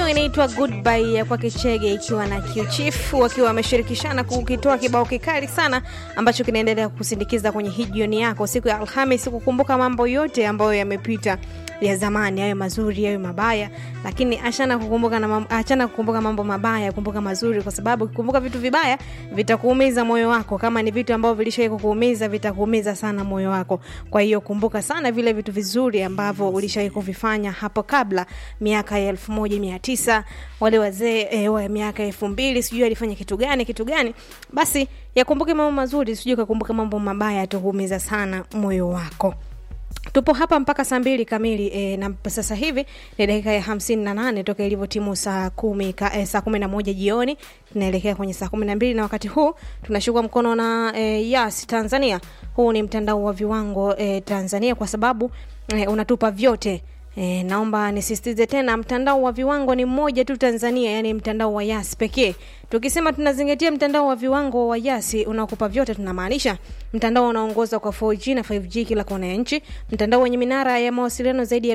Kibao inaitwa Goodbye ya kwake Chege ikiwa na Q-Chief wakiwa wameshirikishana kukitoa kibao kikali sana ambacho kinaendelea kusindikiza kwenye hii jioni yako siku ya Alhamis, kukumbuka mambo yote ambayo yamepita ya zamani, yawe mazuri yawe mabaya, lakini achana kukumbuka na mambo, achana kukumbuka mambo mabaya, kumbuka mazuri, kwa sababu ukikumbuka vitu vibaya vitakuumiza moyo wako. Kama ni vitu ambavyo vilishawahi kukuumiza, vitakuumiza sana moyo wako. Kwa hiyo kumbuka sana vile vitu vizuri ambavyo ulishawahi kuvifanya hapo kabla, miaka ya elfu moja mia tisa wale wazee e, wa miaka elfu mbili sijui alifanya kitu gani kitu gani. Basi yakumbuke mambo mazuri, sijui kakumbuka mambo mabaya, yatakuumiza sana moyo wako tupo hapa mpaka saa mbili kamili e, na sasa hivi ni dakika ya hamsini na nane toka ilivyotimu saa kumi ka, e, saa kumi na moja jioni tunaelekea kwenye saa kumi na mbili na wakati huu tunashukua mkono na e, Yas Tanzania. Huu ni mtandao wa viwango e, Tanzania kwa sababu e, unatupa vyote E, naomba nisisitize tena, mtandao wa viwango ni mmoja tu Tanzania, yani mtandao wa Yas pekee. Tukisema tunazingatia mtandao wa viwango wa Yas unaokupa vyote, tunamaanisha mtandao unaongoza kwa 4G na 5G kila kona ya nchi, mtandao wenye minara ya mawasiliano zaidi ya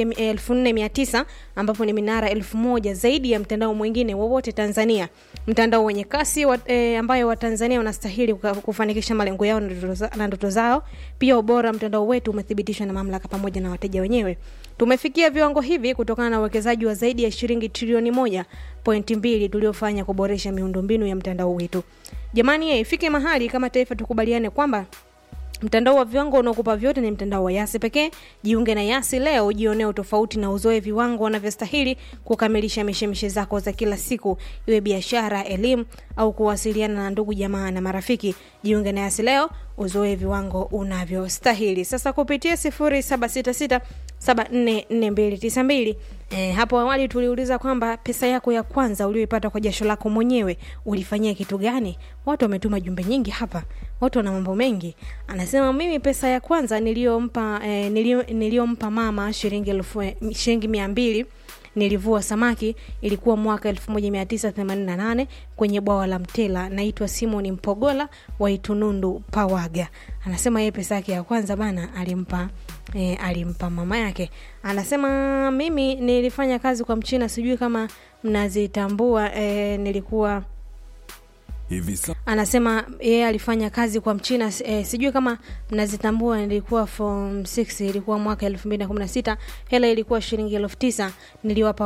1400 ambapo ni minara 1000 zaidi ya mtandao mwingine wowote Tanzania, mtandao wenye kasi wa, e, ambayo Watanzania wanastahili kufanikisha malengo yao na ndoto zao. Pia ubora mtandao wetu umethibitishwa na mamlaka pamoja na wateja wenyewe. Tumefikia viwango hivi kutokana na uwekezaji wa zaidi ya shilingi trilioni moja pointi mbili tuliofanya kuboresha miundombinu ya mtandao wetu. Jamani, ifike mahali kama taifa tukubaliane kwamba mtandao wa viwango unaokupa vyote ni mtandao wa Yasi pekee. Jiunge na Yasi leo, ujionee utofauti na uzoe viwango wanavyostahili kukamilisha mishemishe zako za kila siku, iwe biashara, elimu au kuwasiliana na ndugu jamaa na marafiki. Jiunge na Yasi leo, uzoe viwango unavyostahili. Sasa kupitia 0766 744292 E, hapo awali tuliuliza kwamba pesa yako ya kwanza ulioipata kwa jasho lako mwenyewe ulifanyia kitu gani? Watu wametuma jumbe nyingi hapa, watu wana mambo mengi. Anasema mimi pesa ya kwanza niliyompa e, niliyompa mama shilingi elfu shilingi mia mbili nilivua samaki, ilikuwa mwaka 1988 kwenye bwawa la Mtela. Naitwa Simon Mpogola wa Itunundu Pawaga. Anasema yeye pesa yake ya kwanza bana alimpa E, alimpa mama yake. Anasema mimi nilifanya kazi kwa Mchina, sijui kama mnazitambua. E, nilikuwa anasema yeye alifanya kazi kwa Mchina e, sijui kama mnazitambua. Nilikuwa form 6 ilikuwa mwaka 2016 hela ilikuwa shilingi elfu tisa niliwapa